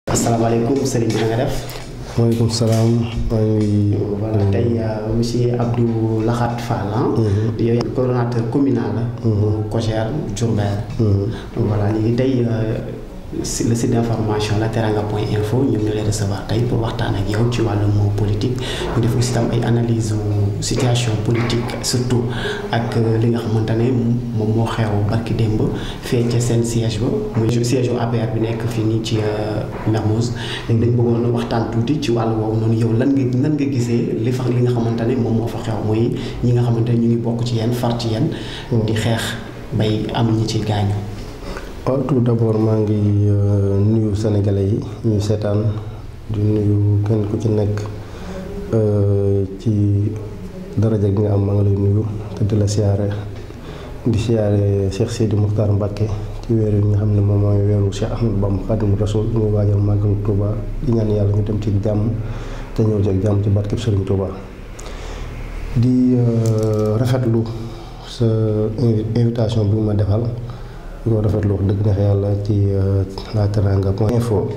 asalaamaaleykum sëriñ bi na nga def. maaleykum salaam maa ngi. voilà tey monsieur Abdou Lahat Fall. yow yaa coordonnateur communal la. COJER Diourbel. donc voilà léegi tey si le site d'information la teranga point info ñoom ñoo lay recevoir tey pour waxtaan ak yow ci wàllum politique ñu def aussi tam ay analyse situation politique surtout ak li nga xamante ne moom moo xew barki démb fee ca seen siège ba muy siège APR bi nekk fii nii ci Mermoz léegi dañ bëggoon waxtaan tuuti ci wàllu woowu noonu yow lan nga nan nga gisee li fa li nga xamante ne moom moo fa xew muy ñi nga xamante ne ñu ngi bokk ci yenn far ci yenn di xeex bay am ñi ci gaañu waaw tout d'abord maa ngi nuyu sénégalais yi ñuy seetaan di nuyu kenn ku ci nekk ci daraja gi nga am maa ngi lay nuyu te di la siyaare di siyaare Cheikh Sidi Muxtaar Mbàkke ci weer yi nga xam ne moom mooy weeru Cheikh Ahmadou Bamba Xaadimu Rasuul ñu waajal màggalu Touba di ñaan yàlla ñu dem ci jàmm te ñëw ci jàmm ci barkeb Sëriñ Touba di rafetlu sa invitation bi ma defal di ko rafetlu wax dëgg neex yàlla ci la teranga point info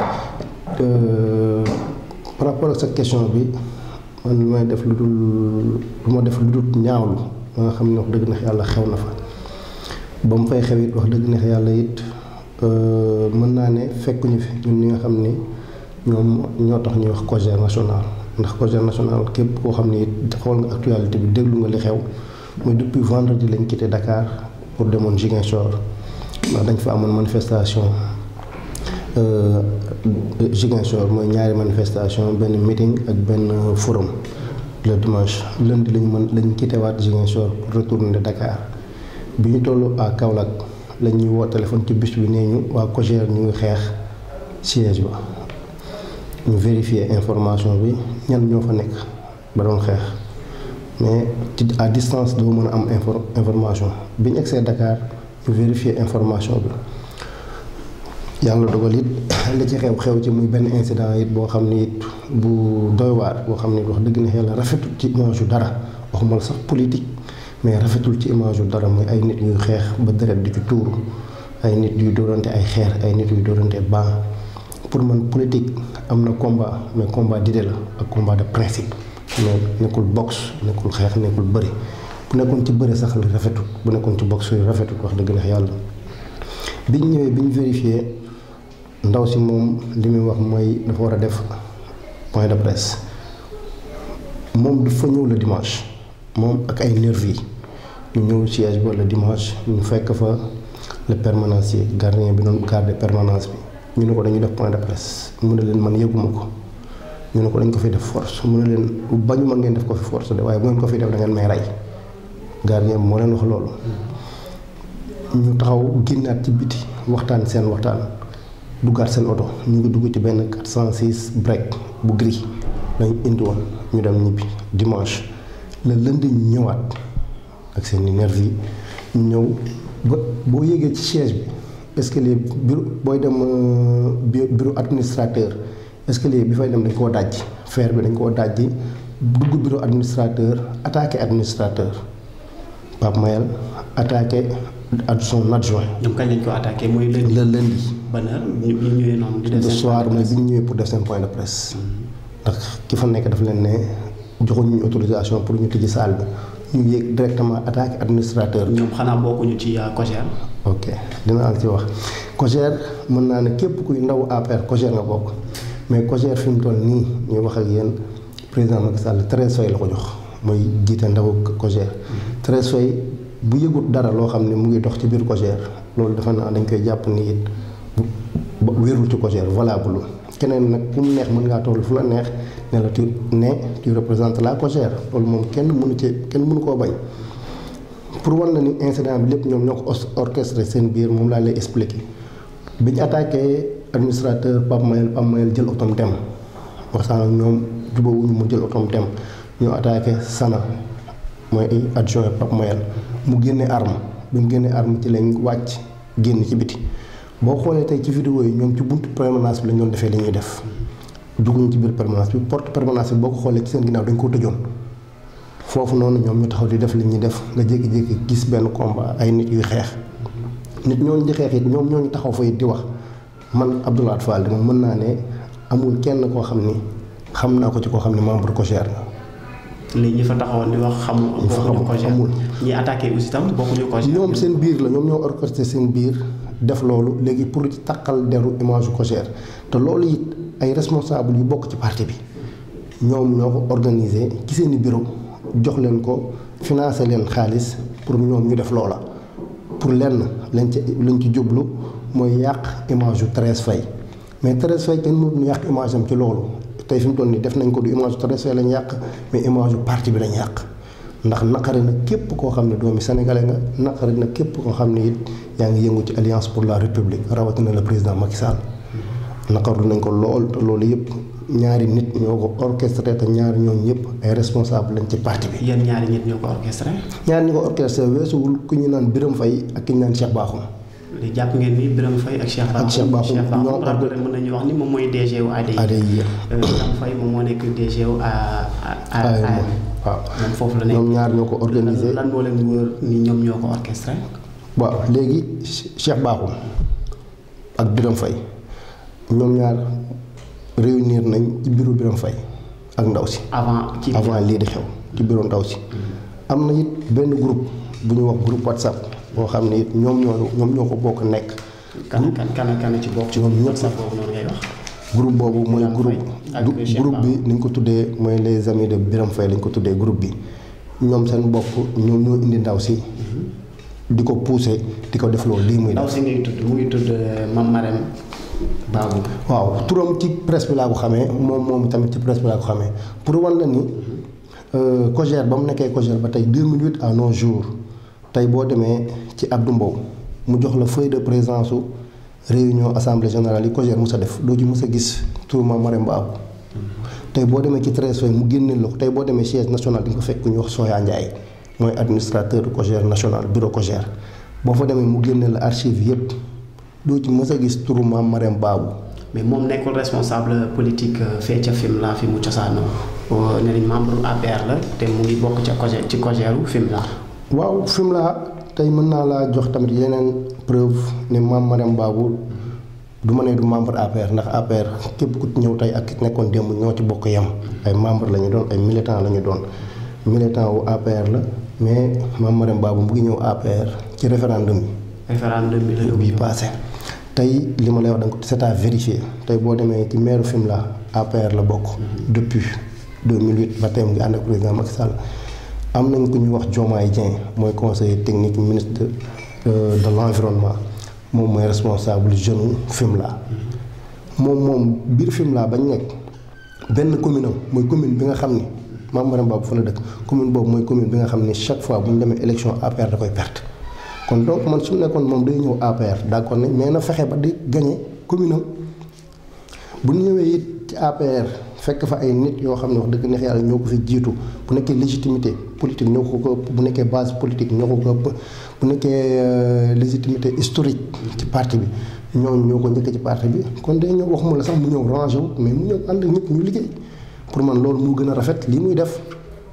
par rapport ak sa question bi man lu may def lu dul lu ma def lu dul ñaawlu ba nga xam ne wax dëgg neex yàlla xew na fa ba mu fay xew it wax dëgg neex yàlla it mën naa ne fekkuñu fi ñun ñi nga xam ni ñoom ñoo tax ñuy wax COJER national ndax COJER national képp koo xam ni it xool nga actualité bi déglu nga li xew mooy depuis vendredi lañ quitté Dakar pour demoon Ziguinchor ndax dañ fa amoon manifestation Ziguinchor mooy ñaari manifestation benn meeting ak benn forum le dimanche lundi lañu mën lañ quitté waat Ziguinchor pour retourner Dakar bi ñu toll à Kaolack lañ ñuy woo téléphone ci bus bi nee ñu waa COJER ñu ngi xeex siège ba ñu vérifier information bi ñan ñoo fa nekk ba doon xeex mais ci à distance doo mën a am information bi ñu egsee Dakar ñu vérifier information bi yàlla dogal it li ci xew xew ci muy benn incident it boo xam ni it bu doy waar boo xam ni wax dëgg na yàlla rafetul ci image yu dara waxuma la sax politique mais rafetul ci image yu dara muy ay nit yuy xeex ba deret di ci tuuru ay nit yuy dóorante ay xeer ay nit yuy dóorante ban pour man politique am na combat mais combat d'idée la ak combat de principe mais nekkul boxe nekkul xeex nekkul bëri bu nekkoon ci bëri sax li rafetul bu nekkoon ci boxe yi rafetul wax dëgg neex yàlla biñ ñëwee biñ vérifié ndaw si moom li muy wax mooy dafa war a def point de presse moom dafa ñëw le dimanche moom ak ay nervis yi ñu ñëw siège ba le dimanche ñu fekk fa le permanencier gardien bi doon garde permanence bi ñu ne ko dañuy def point de presse mu ne leen man yëguma ko ñu ne ko dañ ko fi def force mu ne leen bañu ma ngeen def ko fi force de waaye bu ngeen ko fi def da ngeen may rey gardien bi moo leen wax loolu ñu taxaw génnaat ci biti waxtaan seen waxtaan duggaat seen oto ñu ngi dugg ci benn 406 break bu gris lañ indi woon ñu dem ñibbi dimanche le lundi ñu ñëwaat ak seen i nervi yi ñu ñëw ba boo yéegee ci siège bi escalier bureau booy dem bureau administrateur escalier bi fay dem dañ koo dajji fer bi dañ koo dajji dugg bureau administrateur attaqué administrateur Pape Mayel attaqué ak son adjoint. ñoom kañ lañ ko attaqué mooy lundi. le lundi. ban heure ñu ñu ñëwee noonu. di def le seen soir point de mooy bi ñu ñëwee pour def seen point de presse. ndax ki fa nekk daf leen ne joxuñu ñu autorisation pour ñu tijji salle bi ñu yéeg directement attaqué administrateur bi. ñoom xanaa bokkuñu ci COJER. ok dinaa la ci wax COJER mën naa ne képp kuy ndaw APR COJER nga bokk mais COJER fi mu toll nii ñuy wax ak yéen président Macky Sall Thérèse Faye la ko jox mooy jiite ndaw COJER. Thérèse Faye bu yëgut dara loo xam ne mu ngi dox ci biir COJER loolu dafa naa dañ koy jàpp ni it bu wérul ci COJER valable keneen nag ku mu neex mën ngaa toll fu la neex ne la tu ne tu représentes la COJER loolu moom kenn mënu ci kenn mënu koo bañ. pour wan la ni incident bi lépp ñoom ñoo ko orchestré seen biir moom laa lay expliqué bi ñu attaqué administrateur Pape Mayel Pape Mayel jël otom dem waxtaan ak ñoom jubawuñu mu jël otom dem ñoo attaqué Sana mooy ay adjoint Pape Mayel mu génne arme bi mu génne arme ci lañ wàcc génn ci biti boo xoolee tey ci vidéo yi ñoom ci buntu permanence bi lañ doon defee li ñuy def dugguñu ci biir permanence bi porte permanence bi boo ko xoolee ci seen ginnaaw dañ koo tëjoon foofu noonu ñoom ñu taxaw di def li ñuy def nga jékki-jékki gis benn combat ay nit yuy xeex nit ñooñu di xeex it ñoom ñooñu taxaw fa it di wax man Abdoulaye Fall de man mën naa ne amul kenn koo xam ni xam naa ko ci koo xam ne membre COJER la. léegi ñi fa taxawoon di wax xamul. ñi fa bokkuñu COJER amul. ñi attaqué aussi tam bokkuñu COJER. ñoom seen biir la ñoom ñoo orchestré seen biir def loolu léegi pour takkal deru image COJER te loolu it ay responsable yu bokk ci parti bi ñoom ñoo ko organisé ci seen i bureau jox leen ko financé leen xaalis pour ñoom ñu def loola. pour lenn lañ ci lañ ci jublu mooy yàq image yu Thérèse Faye mais Thérèse Faye kenn mënuñu yàq image am ci loolu tey fi mu toll nii def nañ ko du image yu Thérèse Faye lañ yàq mais image yu parti bi lañ yàq. ndax naqari na képp koo xam ne doomi sénégalais nga naqari na képp koo xam ne it yaa ngi yëngu ci alliance pour la république rawatina le président Macky Sall naqarlu nañ ko lool te loolu yëpp ñaari nit ñoo ko orchestré te ñaari ñooñu ñëpp ay responsable lañ ci parti bi. yéen ñaari nit ñoo ko orchestré. ñaari ñi ko orchestré weesuwul ku ñu naan Birame Faye ak ki ñu naan Cheikh Bakhoum. li jàpp ngeen ni Birame Faye ak Cheikh Bakhoum ak Cheikh Bakhoum Cheikh Bakhoum ñoo rappelé mën nañu wax ni moom mooy DG wu ADI. ADI Euh, Birame Faye moom moo nekk DG wu A A AEM A waaw moom foofu la nekk. ñoom ñaar ñoo ko organisé. lan moo leen wóor ni ñoom ñoo ko orchestré. waaw léegi Cheikh Bakhoum ak Birame Faye ñoom ñaar réunir nañ ci bureau Birame Faye ak ndaw si. avant ci avant lii di xew ci bureau ndaw si. am na it benn groupe bu ñuy wax groupe WhatsApp boo xam ne it ñoom ñoo ñoom ñoo ko bokk nekk. kan kan kan kan ci bokk ci ñoom ñëpp WhatsApp boobu noonu ngay wax. groupe boobu mooy Birame groupe Faye ak du- Cheikh groupe bi ni ñu ko tuddee mooy les amis de Birame Faye lañ ko tuddee groupe bi ñoom seen bopp ñoom ñoo indi ndaw si di ko pousser di ko def loolu lii muy ndaw def si ngay tudd mu ngi tudd Mame Marème Babou. waaw turam ci presse bi laa ko xamee moom moom tamit ci presse bi laa ko xamee pour wan la ni euh, COJER ba mu nekkee COJER ba tey 2008 à nos jours tey boo demee ci Abdou Mbow mu jox la feuille de présence su réunion assemblée générale yi COJER mus a def doo ci mus a gis turu Mame Marème Babou tey boo demee ci Thérèse Faye mu génneel la ko tey boo demee siège national di nga ko fekk ku ñuy wax Soya Ndiaye mooy administrateur du COJER national bureau COJER boo fa demee mu génneel la archive yépp doo ci mës a gis turu Mame Marème Babou mais moom nekkul responsable politique euh, fee ca Fimela fi mu cosaanoo euh, ne nañ membre APR la te mu ngi bokk ca COJER ci COJERu Fimela. waaw Fimela tey mën naa laa jox tamit yeneen preuve ne Mame Marème Babou du ma ne du membre APR ndax APR képp ku ñëw tey ak ki nekkoon démb ñoo ci bokk yem ay membre la ñu doon ay militant la ñu doon militant wu APR la mais Mame Marème Babou mu ngi ñëw APR ci référendum yi référendum bi la yóbbu bii passé tey li ma lay wax da nga ko c'est à vérifier tey boo demee ci maire Fimela APR la bokk depuis 2008 ba tey mu ngi ànd ak président Macky Sall am nañ ku ñuy wax Diomaye Dieng mooy conseiller technique ministre de euh, de l'environnement moom mooy responsable jeune Fimela moom moom biir Fimela bañ nekk benn commune am mooy commune bi nga xam ni Mame Marème Babou fa la dëkk commune boobu mooy commune bi nga xam ni chaque fois bu ñu demee élection APR da koy perte kon donc man su nekkoon moom day ñëw APR d'accord nañ mais na fexe ba di gagné commune am bu ñu ñëwee it ci APR fekk fa ay nit yoo xam ne wax dëgg neex yàlla ñoo ko fi jiitu bu nekkee légitimité politique ñoo ko ko ëpp bu nekkee base politique ñoo ko ko ëpp bu nekkee euh, légitimité historique ci parti bi ñooñu ñoo ko njëkk ci parti bi kon day ñëw waxuma la sax mu ñëw rangé wu mais mu ñëw ànd ak ñëpp ñu liggéey pour man loolu moo gën a rafet lii muy def.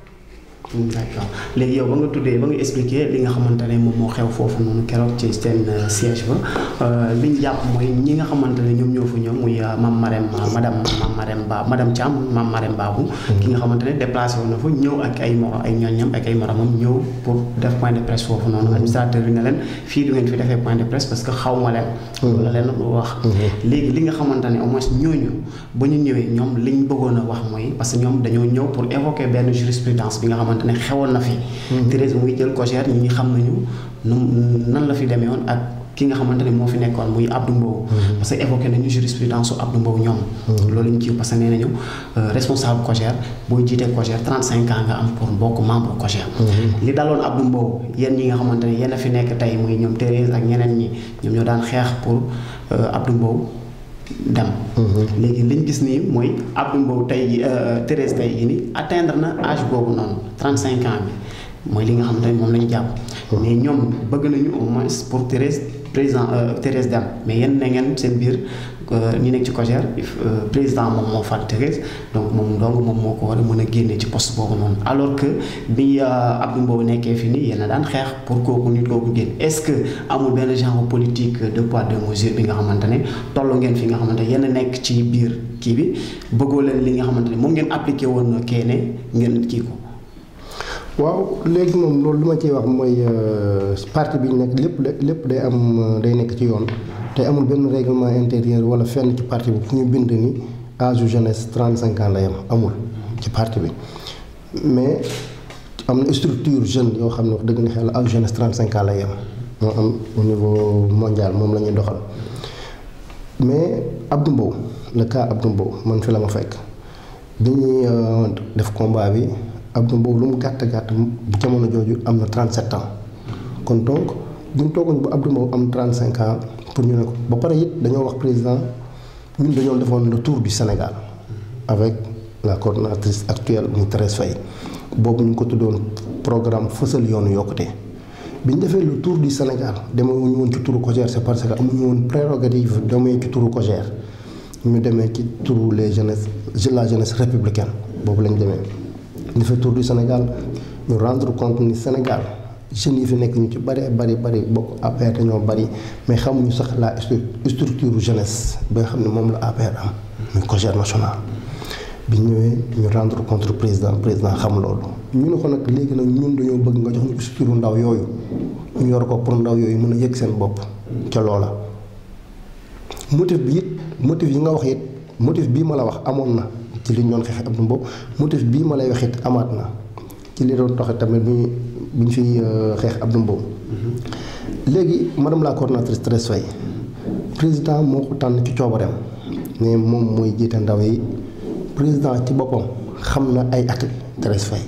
d'accord léegi yow ba nga tuddee ba nga expliqué li nga xamante ne moom moo xew foofu noonu keroog ci seen euh, siège ba li ñu jàpp mooy ñi nga xamante ne ñoom ñoo fa ñëw muy euh, Mame Marème madame Mame Marème Ba madame Thiam Mame Marème Babou ki nga xamante ne déplacé woon na fa ñëw ak ay moro ay ñooñam ak ay moromam ñëw pour def point de presse foofu noonu administrateur bi ne leen fii du ngeen fi defee point de presse parce que xaw ma leen loolu la leen wax léegi li nga xamante ne au moins ñooñu ba ñu ñëwee ñoom liñ bëggoon a wax mooy parce que ñoom dañoo ñëw pour évoquer benn jurisprudence bi nga xamante ne xewoon na fi Thérèse muy jël COJER ñi ñi xam nañu nu nan la fi demee woon ak ki nga xamante ne moo fi nekkoon muy Abdou Mbow parce que évoqué nañu jurisprudence su Abdou Mbow ñoom loolu ñu ci parce que nee nañu responsable COJER booy jiitee COJER 35 ans nga am pour bokk membre COJER li daloon Abdou Mbow yéen ñi nga xamante ne yéen a fi nekk tey muy ñoom Thérèse ak ñeneen ñi ñoom ñoo daan xeex pour Abdou Mbow dem léegi liñ gis nii mooy Abdou Mbow tey ji Thérèse tey jii nii atteindre na âge boobu noonu 35 ans bi mooy li nga xamante ne moom la ñu jàpp mais ñoom bëgg nañu au moins pour Thérèse président Thérèse dem mais yéen na ngeen seen biir ñi nekk ci COJER président moom moo fal Thérèse donc moom donc moom moo ko war a mën a génne ci poste boobu noonu alors que bi Abdou Mbow nekkee fi nii yéen a daan xeex pour kooku nit kooku génn est-ce que amul benn genre politique de poids de mesure bi nga xamante ne tollu ngeen fi nga xamante ne yéen a nekk ci biir kii bi bëggoo leen li nga xamante ne moom ngeen appliqué woon keene ngeen kii ko. waaw léegi moom loolu li ma ciy wax mooy parti bi ñu nekk lépp lépp day am day nekk ci yoon te amul benn règlement intérieur wala fenn ci parti bi fu ñu bind ni âge jeunesse 35 ans la yam amul ci parti bi mais am na structure jeune yoo xam ne wax dëgg na xel âge jeunesse 35 ans la yam moo am au niveau mondial moom la ñuy doxal mais Abdou Mbow le cas Abdou Mbow man fi la ma fekk dañuy def combat bi. Abdou Mbow lu mu gàtt gàtt jamono jooju am na 37 ans kon donc bu ñu toogoon ba Abdou Mbow am 35 ans pour ñu ne ko ba pare it dañoo wax président ñun dañoo defoon le tour du Sénégal avec la coordonnatrice actuelle muy Thérèse Faye boobu ñu ngi ko tuddoon programme fësal yoonu yokkute bi ñu defee le tour du Sénégal demewuñu woon ci turu COJER c'est parce que amuñu woon prérogative demee ci turu COJER ñu demee ci turu les jeunesses la jeunesse républicaine boobu lañ demee. ñu fa tour du Sénégal ñu rendre compte ni Sénégal jeunes yi fi nekk ñu ci bari bari bari bokk APR dañoo bari mais xamuñu sax la structure jeunesse bi nga xam ne moom la APR am muy COJER national bi ñëwee ñu rendre compte président président xam loolu ñu ne ko nag léegi nag ñun dañoo bëgg nga jox ñu structure ndaw yooyu ñu yor ko pour ndaw yooyu mën a yëg seen bopp ca loola motif bi it motif yi nga wax it motif bii ma la wax amoon na ci li ñu doon xeex Abdou Mbow motif bii ma lay wax it amaat na ci li doon doxe tamit bi ñu bi ñu fiy xeex Abdou Mbow léegi madame la coordonnatrice Thérèse Faye président moo ko tànn ci coobareem ne moom mooy jiite ndaw yi président ci boppam xam na ay at Thérèse Faye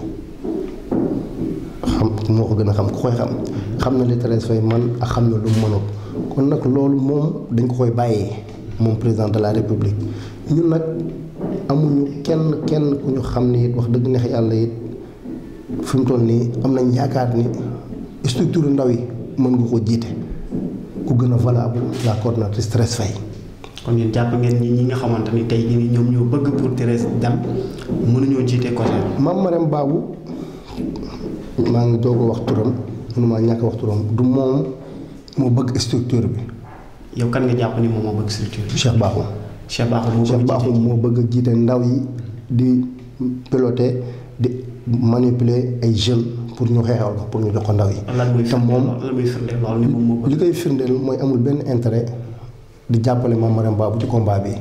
xam moo ko gën a xam ku koy xam xam na li Thérèse Faye man ak xam na lu mu mënul kon nag loolu moom dañ ko koy bàyyee moom président de la république ñun nag amuñu kenn kenn ku ñu xam ni it wax dëgg neex yàlla it fi mu toll nii am nañ yaakaar ni structure ndaw yi mën nga ko jiite ku gën a valable la coordonnatrice Thérèse Faye kon yéen jàpp ngeen ñi ñi nga xamante ni tey jii ñoom ñoo bëgg pour Thérèse dem mënuñoo jiite COJER. Mame Marème Babou maa ngi doog a wax turam mënumaa ñàkk wax turam du moom moo bëgg structure bi. yow kan nga jàpp ni moom moo bëgg structure bi. Cheikh Bakhoum. Cheikh Bakhoum moo Cheikh Bakhoum moo bëgg a jiite ndaw yi di piloter di manipuler ay jeunes pour ñu xeexal ko pour ñu jox ko ndaw yi. te moom lan muy firndeel loolu ni moom moo bëgg. li koy firndeel mooy amul benn intérêt di jàppale Mame Marème Babou ci combat bi.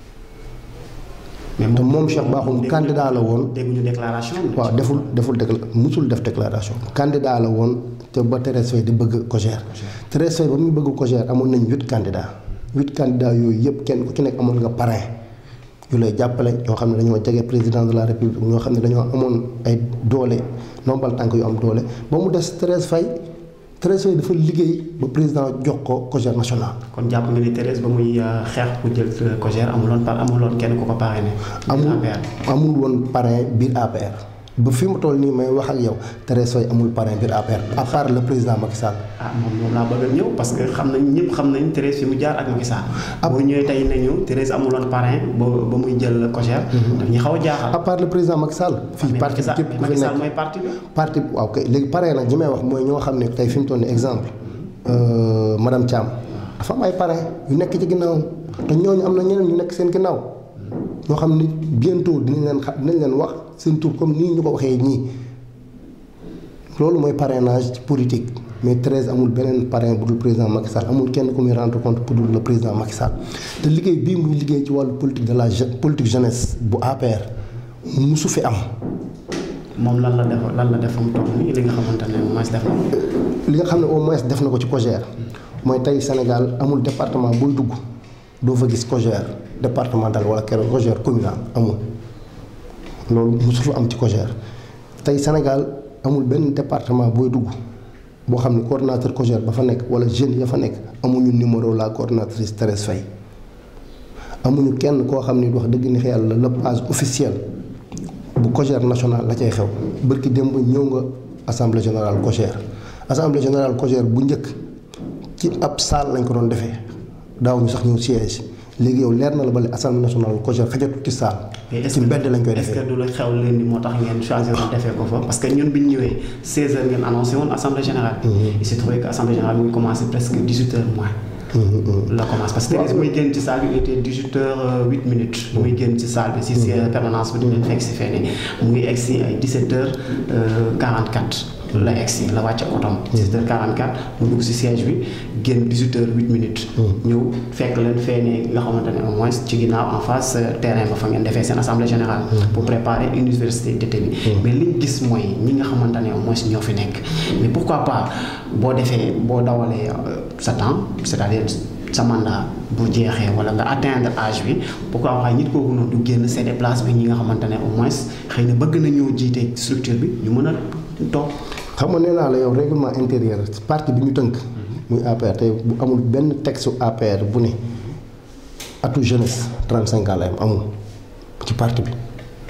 mais te moom Cheikh Bakhoum candidat la woon. dégguñu déclaration. waaw deful deful décla musul def déclaration. candidat la woon te ba Thérèse Faye di bëgg COJER. Thérèse Faye ba muy bëgg COJER amoon nañ huit candidats. huit candidats yooyu yëpp kenn ku ci nekk amoon nga parrain yu lay jàppale ñoo xam ne dañoo jege président de la république ñoo xam ne dañoo amoon ay doole nombal tànk yu am doole ba mu des Thérèse Faye Thérèse Faye dafa liggéey ba président jox ko COJER national. kon jàpp nga ni Thérèse ba muy xeex pour jël COJER amuloon par amuloon kenn ku ko parrainé. amul amul woon parrain biir APR. ba fi mu toll nii may wax ak yow Thérèse Faye amul parrain biir APR à part le président Macky Sall. ah moom moom laa bëgg a ñëw parce que xam nañ ñëpp xam nañ Thérèse fi mu jaar ak Macky Sall. boo ñëwee tey nañu Thérèse amuloon parrain ba ba muy jël COJER. daf ñu xaw a jaaxal. à part le président Macky Sall. fii parti bi képp ku fi Macky Sall nekk mooy parti bi. parti waaw kay léegi parrain nag ñi may wax mooy ñoo xam ne tey fi mu toll nii exemple madame Thiam dafa am ay parrain yu nekk ci ginnaaw te ñooñu am na ñeneen ñu nekk seen ginnaaw ñoo xam ni bientôt dinañ leen xa dinañ leen wax seen tur comme nii ñu ko waxee ñii. loolu mooy parrainage ci politique mais Thérèse amul beneen parrain bu dul président Macky Sall amul kenn ku muy rendre compte pour dul le président Macky Sall te liggéey bii muy liggéey ci wàllu politique de la je politique jeunesse bu APR musu fi am. moom lan la def lan la def fa mu toog nii li nga xamante ne moom def na li nga xam ne au moins def na ko ci COJER mooy tey Sénégal amul département booy dugg doo fa gis COJER départemental wala keroog COJER communal amul loolu musu fi am ci COJER tey Sénégal. amul benn département booy dugg boo xam ne coordonnateur COJER ba fa nekk wala jeunes ya fa nekk amuñu numéro la coordonnatrice Thérèse Faye amuñu kenn koo xam ni wax dëgg ni yàlla la page officielle bu COJER national la cay xew bërki démb ñëw nga assemblée générale COJER assemblée générale COJER bu njëkk ci ab salle lañ ko doon defee daaw ñu sax ñëw siège léegi yow leer na la ba le assemblée nationale COJER xajatu ci saal ci mbedd lañ koy est-ce defee que du la xew leen ni moo tax ngeen choisir defee ko fa parce que ñun bi ñu ñëwee 16 heures ngeen annoncé woon assemblée générale bi. il s'est trouvé que assemblée générale bi ngi commencé presque 18 heures moins. la commence parce que tey muy génn ci salle bi il était 18 heures 8 minutes. muy génn ci salle bi si si permanence bi di leen fekk si fee ne mu ngi egg si ay 17 heures 44. la egg si la wàcc otom 17 heures 44 mu dugg si siège bi génn 18 heures 8 minutes. ñëw fekk leen fee ne nga xamante ne au moins ci ginnaaw en face terrain ba fa ngeen defee seen assemblée générale. pour préparer université d'été bi. mais liñ gis mooy ñi nga xamante ne au moins ñoo fi nekk. mais pourquoi pas boo defee boo dawalee sa temps c'est-à-dire sa mandat bu jeexee wala nga atteindre âge bi pourquoi pas nit kooku noonu du génn céder place bi ñi nga xamante ne au moins xëy na bëgg na ñoo jiite structure bi ñu mën a toog. xam nga nee naa la yow règlement intérieur parti bi ñu tënk. muy APR te bu amul benn texte APR bu ne atu jeunesse 35 ans la am amul ci parti bi.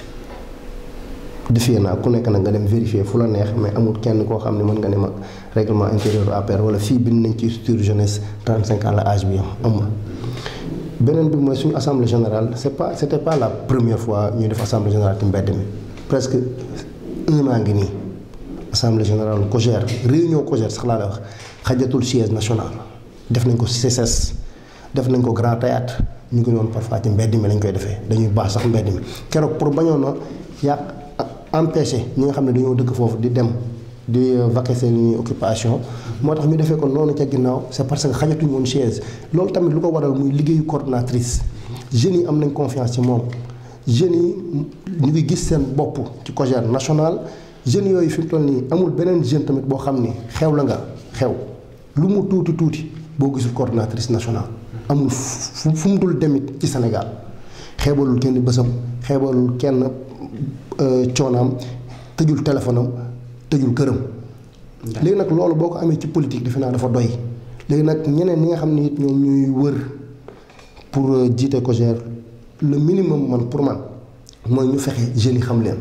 defee naa ku nekk nag nga dem vérifier fu la neex mais amul kenn koo xam ne mën nga ne ma règlement intérieur APR wala fii bind nañ ci structure jeunesse 35 ans la âge bi am amul. beneen bi mooy suñu assemblée générale c' est pas c' était pas la première fois ñu def assemblée générale ci mbedd mi presque un an ngi nii assemblée générale COJER réunion COJER sax laa la wax xajatul siège national def nañ ko CCS def nañ ko Grand Théâtre ñu ngi doon parfois ci mbedd mi lañ koy defee dañuy baax sax mbedd mi keroog pour bañoon na yàq empêché ñi nga xam ne dañoo dëkk foofu di dem di vaquer seen occupation moo tax ñu defee ko noonu ca ginnaaw c' est parce que xajatuñu woon chaise loolu tamit lu ko waral muy liggéeyu coordonnatrice jeunes yi am nañ confiance ci moom jeunes yi ñu ngi gis seen bopp ci COJER national jeunes yooyu fi mu toll nii amul beneen jeune tamit boo xam ni xew la nga xew lu mu tuuti tuuti boo gisul coordonnatrice nationale amul fu fu mu dul demit ci Sénégal xeebalul kenn bësam xeebalul kenn coonaam tëjul téléphone am tëjul këram. léegi nag loolu boo ko amee ci politique defe naa dafa doy. léegi nag ñeneen ñi nga xam ne it ñoom ñuy wër pour jiite COJER le minimum man pour man mooy ñu fexe jeunes yi xam leen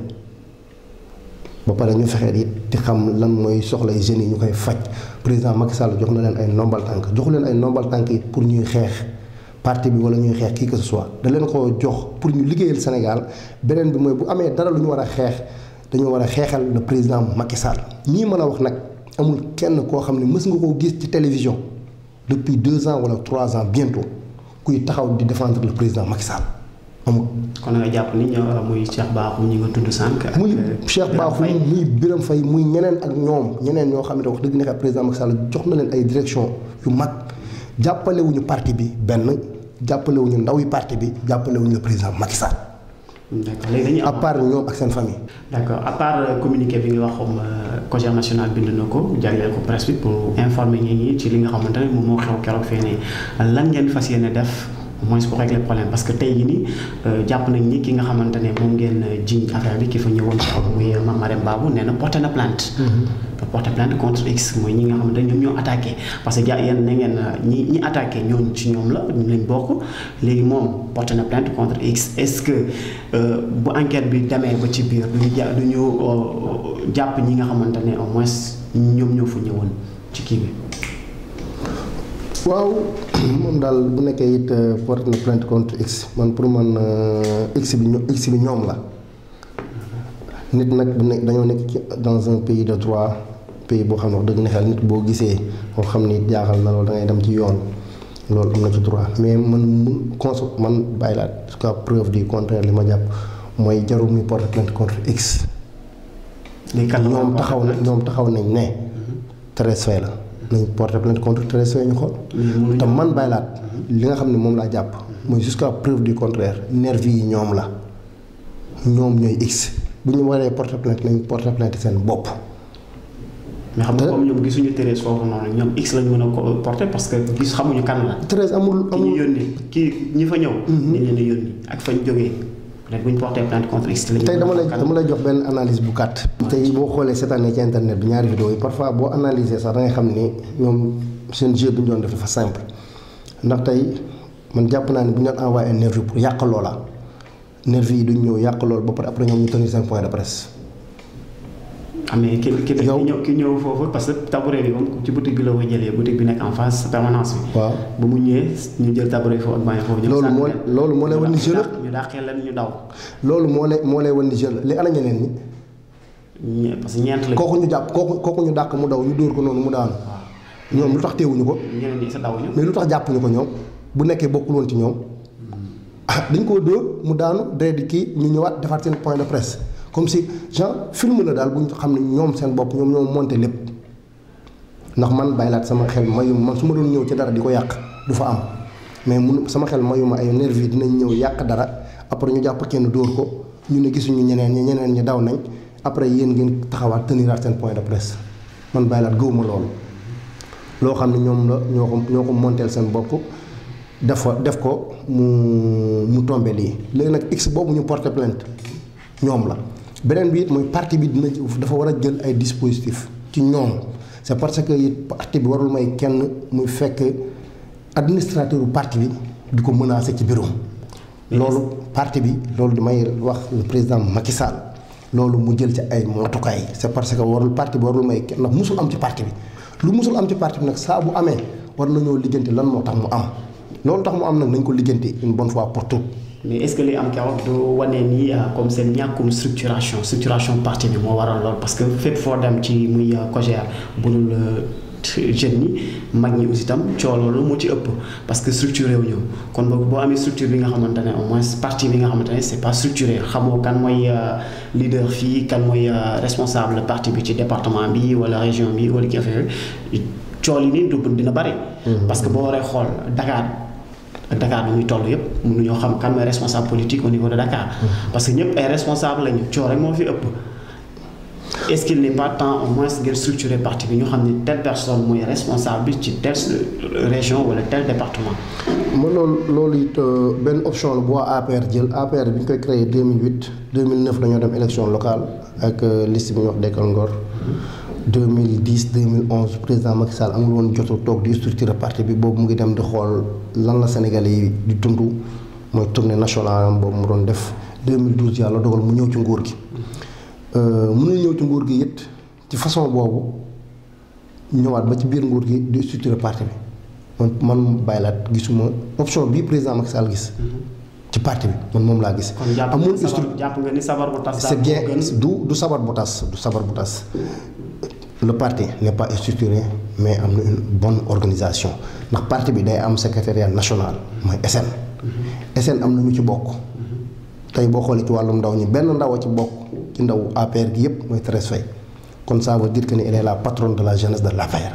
ba pare ñu fexe it di xam lan mooy soxlay jeunes yi ñu koy faj président Macky Sall jox na leen ay ndombal tànk joxu leen ay ndombal tànk it pour ñuy xeex. parti bi wala ñuy xeex kii que ce soit da leen ko jox pour ñu liggéeyal Sénégal beneen bi mooy bu amee dara lu ñu war a xeex dañoo war a xeexal le président Macky Sall ñii mën a wax nag amul kenn koo xam ne mës nga koo gis ci télévision depuis deux ans wala trois ans bientôt kuy taxaw di défendre le président Macky Sall amul. kon nga jàpp ni ñoo muy Cheikh Bakhoum ñi nga tudd sànq. muy Cheikh Bakhoum muy Birame Faye muy ñeneen ak ñoom ñeneen ñoo xam ne wax dëgg nekk président Macky Sall jox na leen ay direction yu mag. jàppalewuñu parti bi benn jàppalewuñu ndaw yi parti bi jàppalewuñu le président Macky Sall. d'accord léegi dañuy à part ñoom ak seen famille. d'accord à part communiqué bi nga wax comme COJER national bind na ko jagleel ko presse bi pour informer ñi ñi ci li nga xamante ne moom moo xew keroog fee ne lan ngeen fas yéene def au moins pour régler problème parce que tey jii nii jàpp nañ ni ki nga xamante ne moom ngeen jiñ affaire bi ki fa ñëwoon ci xaw muy Mame Marème Babou nee na porté na plainte. porté plainte contre X mooy ñi nga xamante ne ñoom ñoo attaqué parce que ja yéen na ngeen ñi ñi attaqué ñoon ci ñoom la ñu lañ bokk léegi moom porté na plainte contre X est-ce que bu enquête bi demee ba ci biir duñu ja duñu jàpp ñi nga xamante ne au moins ñoom ñoo fa ñëwoon ci kii bi. waaw moom daal bu nekkee it porté na plainte contre X man pour man X bi ño X bi ñoom la nit nag bu nekk dañoo nekk ci dans un pays de droit pays boo xam ne wax dëgg ne xel nit boo gisee moo xam ni jaaxal na loolu da ngay dem ci yoon loolu am na ci droit mais man mun cons man bàyyi laa jusqu'à preuve du contraire li ma jàpp mooy jarul muy porté plainte contre X. ñoom taxaw na ñoom taxaw nañ ne. Thérèse Faye la. nañ porté plainte contre Thérèse Faye ñu xool. te man bàyyi laat li nga xam ne moom laa jàpp. mooy jusqu'à preuve du contraire nervi yi ñoom la ñoom ñooy X bu ñu waree porté plainte nañ porté plainte seen bopp. mais xam nga comme ñoom gisuñu Thérèse foofu noonu ñoom X lañ mën a ko porté parce que gis xamuñu kan la. Thérèse amul ki ñu yónni kii ñi fa ñëw. ni leen a yónni ak fañ jógee. peut-être bu ñu porté plainte contre X. tey dama lay dama lay jox benn analyse bu gàtt. tey boo xoolee cette année ci internet bi ñaari vidéo yi parfois boo analyser sax da ngay xam ni ñoom seen jeu bi ñu doon def dafa simple ndax tey man jàpp naa ne bu ñu doon envoyé un nervi pour yàq loola nervi yi duñ ñëw yàq loolu ba pare après ñoom ñu tenir seen point de presse. ah mais ki ki Yow- ki ñëw ki ñëw foofu parce que tabouret bi moom ci boutique bi la ko jëlee boutique bi nekk en face permanence bi. waaw ba mu ñëwee ñu jël tabouret foofu ak bàyyi foofu. ñoom Loolu sànni moo- leen. loolu moo lay wan ni ñu jeu la. dàq- ñu dàqee leen ñu daw. loolu moo lay moo lay wan ni jeune li ana ñeneen ñi ñe- parce que ñeent lañ. kooku ñu jàpp kooku kooku ñu dàq mu daw ñu dóor ko noonu mu daanu ñoom lu tax teewuñu ko ñeneen ñi sa daw ñu. mais lu tax jàppuñu ko ñoom bu nekkee bokkul woon ci ñoom ah dañ koo dóor mu daanu dee di kii ñu ñëwaat defaat seen point de presse comme si genre film la daal bu ñu xam ne ñoom seen bopp ñoom ñoo monté lépp ndax man bàyyilaat sama xel mayu man su ma doon ñëw ci dara di ko yàq du fa am mais mun sama xel mayu ma ay nervi dinañ ñëw yàq dara après ñu jàpp kenn dóor ko ñu ne gisuñu ñeneen ñi ñeneen ñi daw nañ après yéen ngeen taxawaat teniraat seen point de presse man bàyyilaat gëwuma loolu loo xam ne ñoom la ñoo ko ñoo ko monteel seen bopp def ko def ko mu mu tombé lii léegi nag x boobu ñu porté plainte ñoom la beneen bi it mooy parti bi dina dafa war a jël ay dispositifs ci ñoom c'est parce que it parti bi warul may kenn muy fekk administrateur bu parti bi di ko menacer ci bureau loolu parti bi loolu damay wax le président Macky Sall loolu mu jël ci ay matukaay c'est parce que warul parti bi warul may kenn ndax musul am ci parti bi lu musul am ci parti bi nag saa bu amee war nañoo lijjanti lan moo tax mu am loolu tax mu am nag nañ ko lijjanti une bonne fois pour toutes mais est-ce que li am keroog du wane ni comme seen ñàkkum structuration structuration parti bi moo waral lool parce que fépp foo dem ci muy COJER bu dul jeunes ñi mag ñi aussi itam coow loolu moo ci ëpp parce que structuré wu ñu kon boog boo amee structure bi nga xamante ne au moins parti bi nga xamante ne c'est pas structuré xamoo kan mooy leader fii kan mooy responsable parti bi ci département bi wala région bi wala kii affaire yooyu coow yi nii du dina bari. parce que boo waree xool Dakar. ak Dakar bi muy toll yëpp mënuñoo xam kan mooy responsable politique au niveau de Dakar. parce que ñëpp ay responsable lañu coow rek moo fi ëpp. est-ce qu'il n'est pas temps au moins ngeen structurer parti bi ñu xam ne telle personne mooy responsable bi ci telle région wala tel département. ma loolu loolu it benn option la bu waa APR jël APR bi ñu koy créé 2008 2009 dañoo dem élection locale ak liste bi ñuy wax Dekkal Ngor. 2010 2011 président Macky Sall amul woon jotu toog di structurer parti bi boobu mu ngi dem di xool lan la Sénégalais yi di dund mooy tournée nationale am boobu mu doon def 2012 yàlla dogal mu ñëw ci nguur gi. mënul ñëw ci nguur gi it ci façon boobu ñëwaat ba ci biir nguur gi di structurer parti bi man man bàyyilaat gisuma option bii président Macky Sall gis. ci parti bi man moom laa gis. amul jàpp nga ni sabar bu tas. c'est bien du du sabar bu tas du sabar bu tas. le parti n'est pas structuré mais am na une bonne organisation ndax parti bi day am secrétariat national mooy SN. SN am na ñu ci bokk. tey boo xoolee ci wàllum ndaw ñi benn ndaw a ci bokk ci ndaw APR gi yépp mooy Thérèse Faye kon ça veut dire que ni elle est la patronne de la jeunesse de l'APR.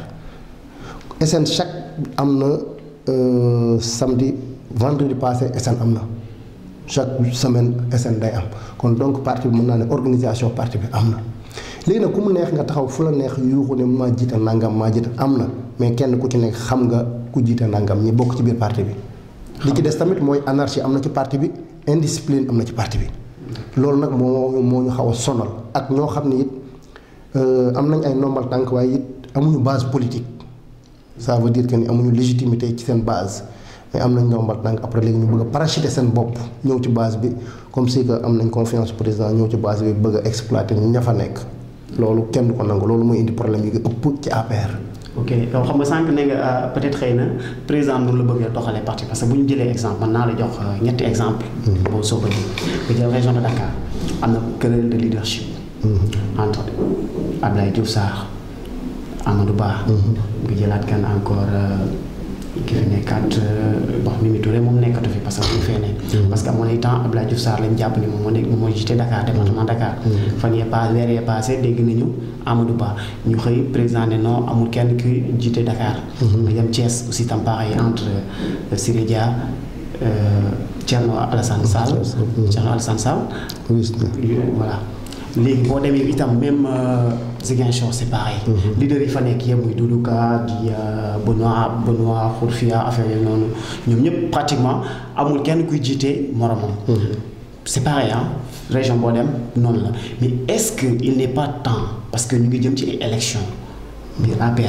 SN chaque am na samedi vendredi passé SN am na chaque semaine SN day am kon donc parti bi mën naa ne organisation parti bi am na. léegi nag ku mu neex nga taxaw fu la neex yuuxu ne maa jiite nangam maa jiite am na mais kenn ku ci nekk xam nga ku jiite nangam ñi bokk ci biir parti bi. li ci des tamit mooy anarchie am na ci parti bi indiscipline am na ci parti bi. loolu nag moo moo ñu xaw a sonal ak ñoo xam ne it am nañ ay normal tànk waaye it amuñu base politique ça veut dire que ni amuñu légitimité ci seen base. mais am nañ normal tànk après léegi ñu bëgg a parachuter seen bopp ñëw ci base bi comme si que am nañ confiance président ñëw ci base bi bëgg a exploiter ña fa nekk. loolu kenn du ko nangu loolu mooy indi problème yi nga ëpp ci APR. ok yow xam nga sànq ne nga peut-être xëy na président noonu la bëggee doxalee parti parce que bu ñu jëlee exemple man naa la jox ñetti exemple boo soo ko ji nga jël région de Dakar am na querelle de leadership. entre Abdoulaye Diouf Sarr Amadou Ba. nga jëlaat kan encore ki fi nekkaat wax Mimi Touré moom nekkatu fi parce que bu fee ne. parce que amoon na temps Abdoulaye Diouf Sarr lañ jàpp ni moom moo nekk moom moo jiite Dakar département Dakar. fan yee pas weer yee passé dégg nañu Amadou Ba ñu xëy président ne non amul kenn ki jiite Dakar. nga dem Thiès aussi tam pareil entre Siré Dia Thierno Alassane Sall. Thierno Alassane Sall. voilà léegi boo demee itam même Ziguinchor c'est pareil. leader yi fa nekk yëpp muy Doudou Ka di Benoît Benoît Khourfia affaire yooyu noonu ñoom ñëpp pratiquement amul kenn kuy jiite moromam. c'est pareil ah région boo dem noonu la mais est-ce que il n'est pas temps parce que ñu ngi jëm ci élection biir APR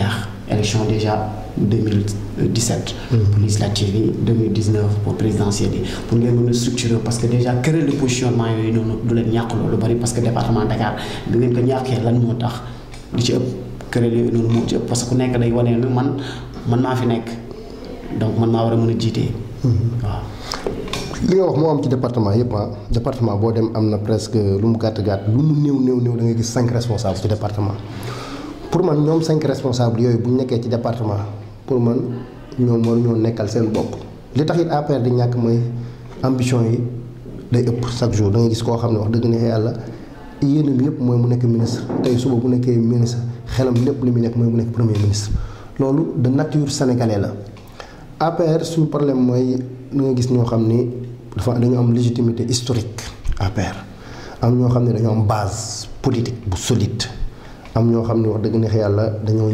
élection déjà 2017 pour législative yi 2019 pour présidentielle yi pour ngeen mën a structurer parce que déjà querelle de positionnement yooyu noonu du leen ñàkk loolu bari parce que département Dakar bi ngeen ko ñàkkee lan moo tax li ci ëpp querelle yooyu noonu moo ci ëpp parce que ku nekk day wane ne man man maa fi nekk donc man maa war a mën a jiitee waaw li nga wax moo am ci département yëpp ah département boo dem am na presque lu mu gàtt gàtt lu mu néew néew néew da ngay gis cinq responsables ci département pour man ñoom cinq responsables yooyu bu ñu nekkee ci département pour man ñoom waruñoo nekkal seen bopp. li tax it APR di ñàkk mooy ambition yi day ëpp chaque jour da ngay gis koo xam ne wax dëgg ne yàlla yéenam yëpp mooy mu nekk ministre tey suba bu nekkee ministre xelam lépp li muy nekk mooy mu nekk premier ministre loolu de nature sénégalais la APR suñu problème mooy da nga gis ñoo xam ni. dafa dañoo am légitimité historique APR am ñoo xam ne dañoo am base politique bu solide am ñoo xam ne wax dëgg neex yàlla dañoo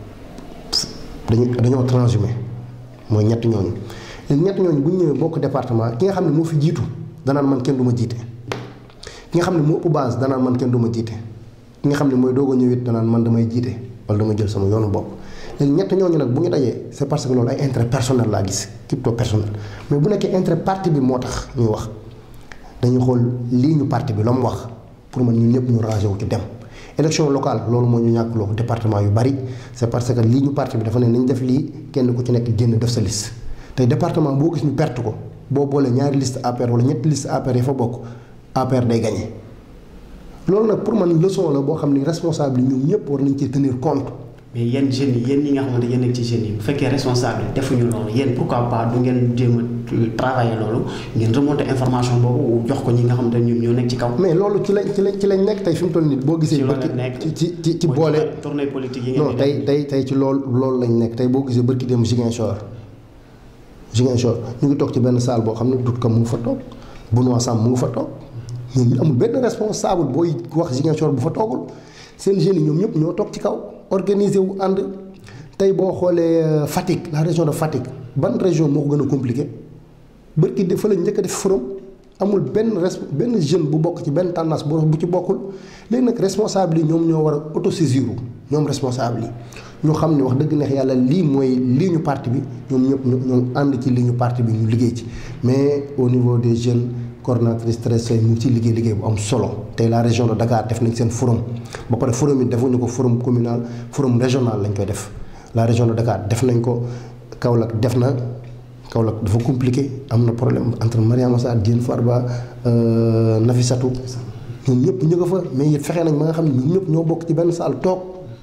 dañoo dañoo transhumé mooy ñett ñooñu léegi ñett ñooñu bu ñu ñëwee bokk département ki nga xam ne moo fi jiitu danaan man kenn du ma jiite ki nga xam ne moo ëpp base danaan man kenn du ma jiite ki nga xam ne mooy doog a ñëw it danaan man damay jiite wala dama jël sama yoonu bopp léegi ñett ñooñu nag bu ñu dajee c'est parce que loolu ay intérêt personnel laa gis crypto personnel mais bu nekkee intérêt parti bi moo tax ñuy wax dañuy xool lii ñu parti bi la mu wax pour man ñun ñëpp ñu rangé wu ci dem. élection locale loolu moo ñu ñàkkloo département yu bari c'est parce que lii ñu parti bi dafa ne nañ def lii kenn ku ci nekk génn def sa liste tey département boo gis ñu perte ko boo boolee ñaari liste APR wala ñetti liste APR yi fa bokk APR day gagné loolu nag pour man leçon la boo xam ni responsable yi ñoom ñëpp war nañ ci tenir compte. mais yéen jeunes yi yéen ñi nga xamante yéen nekk ci jeunes yi bu fekkee responsable defuñu loolu yéen pourquoi pas du ngeen jéem a travailler loolu ngeen remonter information boobu jox ko ñi nga xamante ne ñoom ñoo nekk ci kaw. mais loolu ci lañ ci lañ ci lañ nekk tey fi mu toll nii boo gisee. ci loolu bërki la nekk ci ci ci boole. tournée politique yi ngeen non di tey tey tey ci loolu loolu lañ nekk tey boo gisee bërki dem Ziguinchor Ziguinchor ñu ngi toog ci benn salle boo xam ne dut ka mu ngi fa toog Benoît Sam mu ngi fa toog ñoom ñu amul benn responsable booy wax Ziguinchor bu fa toogul seen jeunes yi ñoom ñëpp ñoo toog ci kaw organiser wu ànd tey boo xoolee Fatick la région de Fatick ban région moo ko gën a compliqué bërki de fa lañ njëkk a def forum amul benn res benn jeune bu bokk ci benn tendance bu bu ci bokkul léegi nag responsable yi ñoom ñoo war a autosaisir ñoom responsable yi ñu xam ne wax dëgg neex yàlla lii mooy lii ñu parti bi ñoom ñëpp ñu ñoom ànd ci lii ñu parti bi ñu liggéey ci mais au niveau des jeunes coordonnatrice Thérèse Seye mu ngi ciy liggéey liggéey bu am solo tey la région de Dakar def nañ seen forum ba pare forum yi defuñu ko forum communal forum régional lañ koy def la région de Dakar def nañ ko Kaolack def na Kaolack dafa compliqué am na problème entre Mariama Sarr Diène Farba Nafissatou ñoom ñëpp ñu nga fa mais it fexe nañ ba nga xam ne ñun ñëpp ñoo bokk ci benn salle toog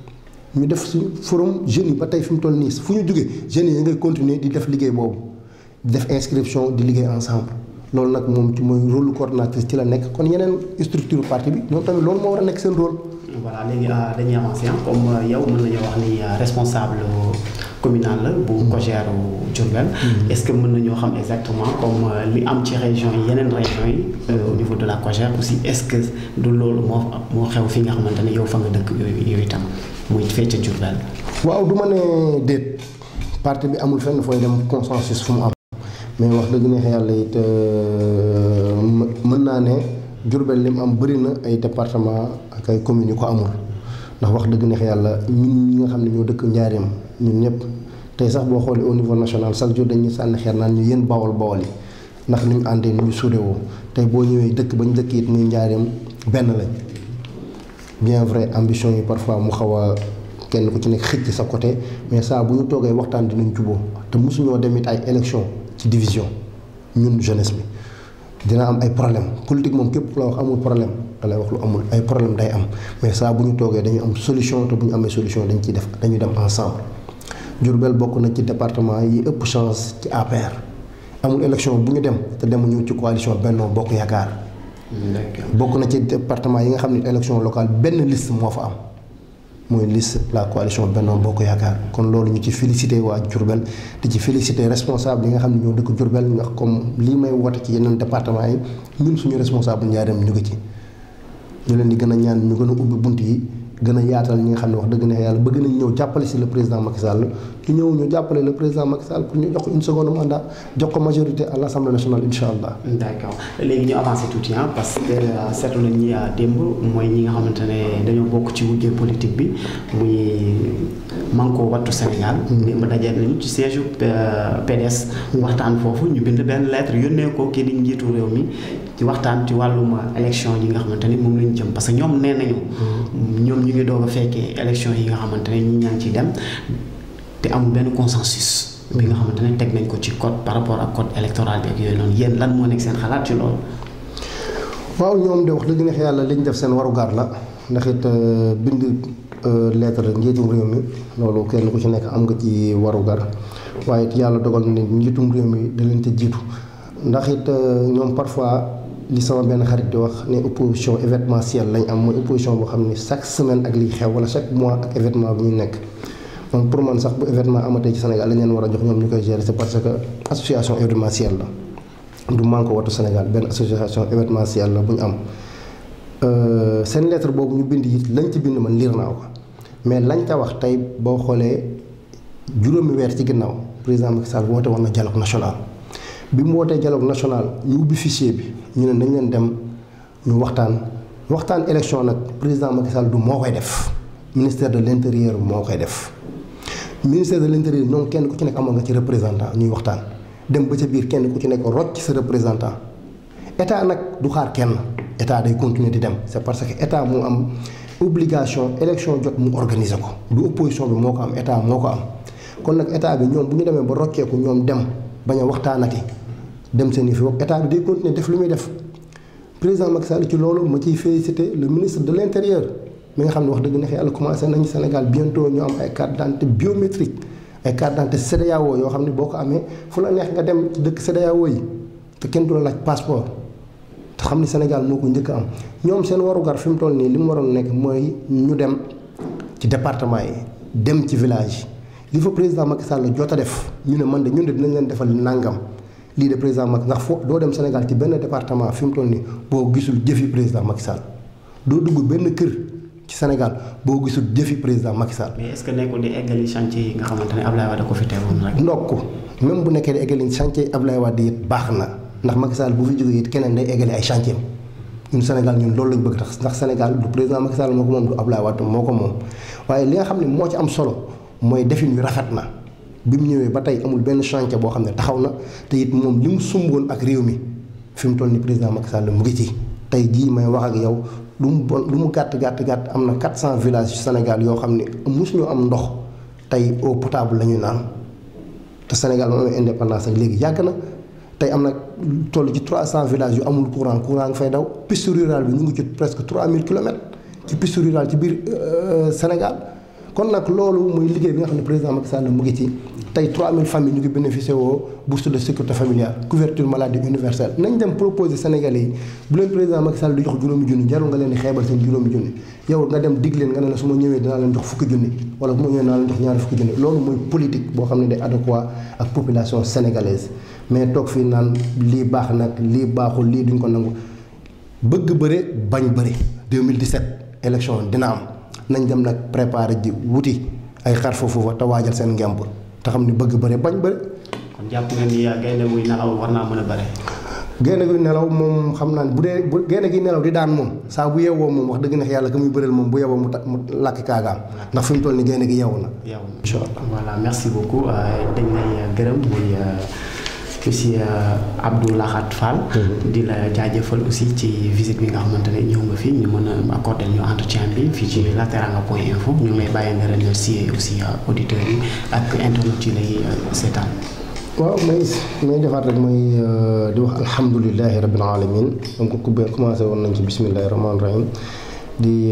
ñu def suñu forum jeunes yi ba tey fi mu toll nii fu ñu jógee jeunes yi ngay continuer di def liggéey boobu di def inscription di liggéey ensemble loolu nag moom ci mooy rôle coordonnatrice ci la nekk kon yeneen structure parti bi ñoom tamit loolu moo war a nekk seen rôle. voilà léegi dañuy avancer comme yow mën nañoo wax ni responsable communal la bu COJER Diourbel est-ce que mën nañoo xam exactement comme li am ci région yi yeneen région yi au niveau de la COJER aussi est-ce que du loolu moo moo xew fi nga xamante ne yow fa nga dëkk yooyu yooyu itam muy fee ca Diourbel waaw du ma ne déet parti bi amul fenn fooy dem consensus fu mu am mais wax dëgg neex yàlla it mën naa ne Diourbel li mu am bëri na ay département ak ay communes yu ko amul ndax wax dëgg neex yàlla ñun ñi nga xam ne ñoo dëkk njaareem ñun ñëpp tey sax boo xoolee au niveau national chaque jour dañuy sànni xeer naan ñu yéen bawol bawol yi ndax ni ñu àndee ni ñu suudewoo tey boo ñëwee dëkk ba ñu dëkk it muy njaareem benn lañ bien vrai ambition yi parfois mu xaw a kenn ku ci nekk xëcc sa côté mais saa bu ñu toogee waxtaan dinañ juboo te mosuñoo dem it ay élection ci division ñun jeunesse bi dina am ay problème politique moom képp ku la wax amul problème da lay wax lu amul ay problème day am mais saa bu ñu toogee dañu am solution te bu ñu amee solution dañ ciy def dañuy dem ensemble Diourbel bokk na ci département yi ëpp chance ci APR amul élection bu ñu dem te demuñu ci coalition Benno Bokk Yaakaar bokk na ci département yi nga xam ne élection locale benn liste moo fa am mooy liste la coalition Benno Bokk Yaakaar kon loolu ñu ci félicité waa Diourbel di ci félicité responsable yi nga xam ne ñoo dëkk Diourbel ndax comme lii may woote ci yeneen département yi ñun suñu responsable njaareem ñu ngi ci ñu leen di gën a ñaan ñu gën a ubbi bunt yi gën a yaatal ñi nga xam ne wax dëgg neex yàlla bëgg nañ ñëw jàppale si le président Macky Sall ñu ñëw ñu jàppale le président Macky Sall pour ñu jox ko une seconde mandat jox ko majorité à l' assemblée nationale incha allah. d' accord léegi ñu avancé tuuti ah parce que seetlu nañ ñi démb mooy ñi nga xamante ne dañoo bokk ci wujje politique bi muy Manko Wattu Sénégal. démb daje nañu ci siège PDS. waxtaan foofu ñu bind benn lettre yónnee ko kii di njiitu réew mi ci waxtaan ci wàllum élection yi nga xamante ni moom lañu jëm parce que ñoom nee nañu. ñoom ñu ngi doog a fekkee élection yi nga xamante ne ñi ñaa ngi ciy dem te amul benn consensus. bi nga xamante ne teg nañ ko ci code par rapport ak code électoral bi ak yooyu noonu yéen lan moo nekk seen xalaat ci loolu. waaw ñoom de wax dëgg neex yàlla li ñu def seen warugar la ndax it bind lettre njiitum réew mi loolu kenn ku ci nekk am nga ci warugar waaye it yàlla dogal na ne njiitum réew mi da leen te jiitu ndax it ñoom parfois li sama benn xarit di wax ne opposition événementielle lañ am mooy opposition boo xam ne chaque semaine ak liy xew wala chaque mois ak événement bi ñu nekk. donc pour man sax bu événement amatee ci Sénégal lañ leen war a jox ñoom ñu koy gérer c'est parce que association événementielle la du Manko Wattu Sénégal benn association événementielle la bu ñu am. seen lettre boobu ñu bind it lañ ci bind man liir naa ko mais lañ ca wax tey boo xoolee juróomi weer ci ginnaaw président Macky Sall woote woon na dialogue national. bi mu wootee dialogue national ñu ubbi fichier bi ñu ne nañ leen dem ñu waxtaan waxtaan élection nag président Macky Sall du moo koy def ministère de l'intérieur moo koy def. ministère de l'intérieur ñoom kenn ku ci nekk amoon nga ci représentant ñuy waxtaan dem ba ca biir kenn ku ci nekk rocc sa représentant état nag du xaar kenn état day continuer di dem c'est parce que état moo am obligation élection jot mu organiser ko du opposition bi moo ko am état moo ko am kon nag état bi ñoom bu ñu demee ba rocceeku ñoom dem bañ a waxtaanati dem seen i fi bopp état bi day continuer def lu muy def président Macky Sall ci loolu ma ciy féliciter le ministre de l'intérieur mi nga xam ne wax dëgg neex yàlla commencé nañu Sénégal bientôt ñu am ay carte d'identité biométrique ay carte d'identité CEDEAO yoo xam ne boo ko amee fu la neex nga dem ci dëkk CEDEAO yi te kenn du la laaj passeport te xam ni Sénégal moo ko njëkk a am ñoom seen warugar fi mu toll nii li mu waroon nekk mooy ñu dem ci département yi dem ci village yi li fa président Macky Sall jot a def ñu ne man de ñun de dinañ leen defal nangam lii de président Macky ndax foo doo dem Sénégal ci benn département fi mu toll nii boo gisul jëfi président Macky Sall doo dugg benn kër. ci Sénégal boo gisul jëfi président Macky Sall. mais est-ce que nekkul di eggali chantier yi nga xamante ne Ablaye Wade ko fi teewoon rek. ndokk même bu nekkee di eggali chantier Ablaye Wade it baax na ndax Macky Sall bu fi jógee it keneen day eggali ay chantier ñun Sénégal ñun loolu lañ bëgg tax ndax Sénégal du président Macky Sall moo ko moom du Ablaye Wade moo ko moom. waaye li nga xam ne moo ci am solo mooy defin wi rafet na bi mu ñëwee ba tey amul benn chantier boo xam ne taxaw na te it moom li mu sumboon ak réew mi fi mu toll ni président Macky Sall mu ngi ci tey jii may wax ak yow. lu mu bon lu mu gàtt gàtt gàtt am na 400 villages ci Sénégal yoo xam ne mosuñu am ndox tey eau potable la ñu naan te Sénégal moom amee indépendance ak léegi yàgg na tey am na toll ci 300 villages yu amul courant courant nga fay daw piste rurale bi ñu ngi ci presque 3000 kilomètres ci piste rurale ci biir Sénégal kon nag loolu muy liggéey bi nga xam ne président Macky Sall mu ngi ci tey 3000 familles ñu ngi bénéficié woo bourse de sécurité familiale couverture maladie universelle nañ dem proposer Sénégalais yi bu leen président Macky Sall di jox juróomi junni jarul nga leen di xeebal seen juróomi junni yow nga dem dig leen nga ne la su ma ñëwee dinaa leen jox fukki junni wala bu ma ñëwee dinaa leen jox ñaari fukki junni loolu mooy politique boo xam ne day adéquat ak population sénégalaise mais toog fii naan lii baax nag lii baaxul lii duñ ko nangu bëgg bëre bañ bëre 2017 élection dina am nañ dem nag préparer ji wuti ay xar foofu fa te waajal seen ngemb te xam ni bëgg bëre bañ bëre. kon jàpp nga ni gaynde muy nelaw war naa mën a bëre. gaynde gi nelaw moom xam naa ne bu dee bu gaynde gi nelaw di daan moom saa bu yeewoo moom wax dëgg neex yàlla ka muy bëreel moom bu yeewoo mu ta mu làkk kaagaam ndax fi mu toll ni gaynde gi yeewu na. yeewu na incha allah voilà merci beaucoup dañ lay gërëm muy monsieur Abdou Lahad Fall. di la jaajëfal aussi ci visite bi nga xamante ne ñëw nga fi ñu mën a accorder ñu entretien bi fii ci lateranga point info ñu ngi lay bàyyi nga remercier aussi auditeurs yi ak internautes yi lay seetaan. waaw may may defaat rek mooy di wax alhamdulilahi rabbil alamin donc ku commencé woon nañ ci bismillahi rahmaani rahim di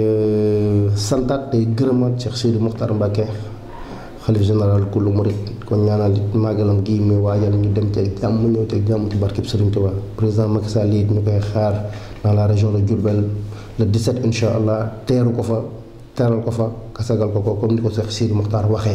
santaat tey gërëmaat Cheikh Sidi Mokhtar Mbacké xalif général kullu murid kon ñaanal it màggalam gii muy waajal ñu dem ceeg jàmm mu ñëw ceeg jàmm ci barkeb Serigne Touba président Macky Sall it ñu koy xaar dans la région de Diourbel le 17 incha allah teeru ko fa teeral ko fa kasagal ko ko comme ni ko Cheikh Sidi Mokhtar waxee.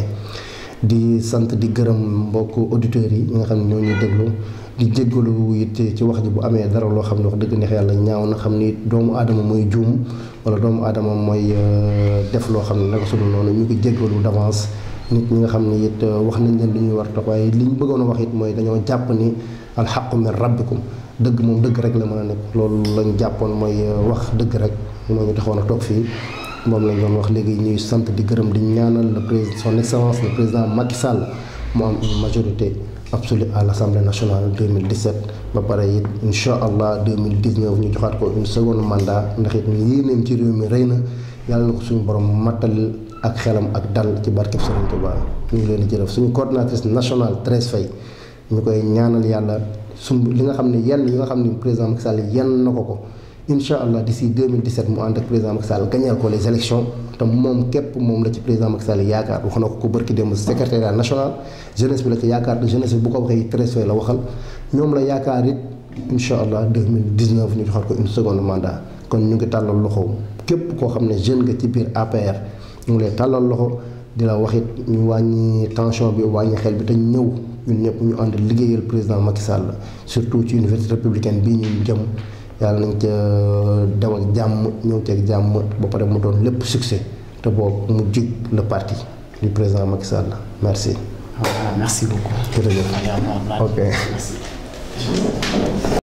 di sant di gërëm mbokk auditeurs yi ñi nga xam ne ñoo ñuy déglu di jéggalu it ci wax ji bu amee dara loo xam ne wax dëgg neex yàlla ñaaw na xam ni doomu aadama mooy juum wala doomu aadama mooy def loo xam ne naka sudul noonu ñu ngi jéggalu d'avance nit ñi nga xam ne it wax nañ leen lu ñuy war tax waaye li ñu bëggoon a wax it mooy dañoo jàpp ni alxaqu min rabbikum dëgg moom dëgg rek la mën a nekk loolu lañ jàppoon mooy wax dëgg rek moo ñu taxoon a toog fii moom lañ doon wax léegi ñuy sant di gërëm di ñaanal le président son excellence le président Macky Sall mu am une majorité absolue à l' assemblée nationale 2017 ba pare it incha allah 2019 ñu joxaat ko une seconde mandat ndax it yéeneem ci réew mi rëy na yàlla na ko suñu borom mattal ak xelam ak dal ci barkeb Serigne Touba ñu ngi leen di jërëf suñu coordinatrice nationale Thérèse Faye ñu koy ñaanal yàlla suñ li nga xam ne yenn yi nga xam ne président Macky Sall yenn na ko ko incha allah d'ici 2017 mu ànd ak président Macky Sall gañeel ko les élections te moom képp moom la ci président Macky Sall yaakaar wax na ko ko bërki démb secrétariat national jeunesse bi la ci yaakaar te jeunesse bi bu ko waxee Thérèse Faye la waxal ñoom la yaakaar it incha allah 2019 ñu joxaat ko une seconde mandat kon ñu ngi tàllal loxo képp koo xam ne jeune nga ci biir APR ñu ngi lay tàllal loxo di la wax it ñu wàññi tension bi wàññi xel bi te ñëw ñun ñëpp ñu ànd liggéeyal président Macky Sall surtout ci université républicaine bii ñu jëm yàlla nañ ca dem ak jàmm ñëw ceeg jàmm ba pare mu doon lépp succès te boobu mu jig le parti du président Macky Sall merci. Voilà, merci beaucoup. jërëjëf ok. Merci.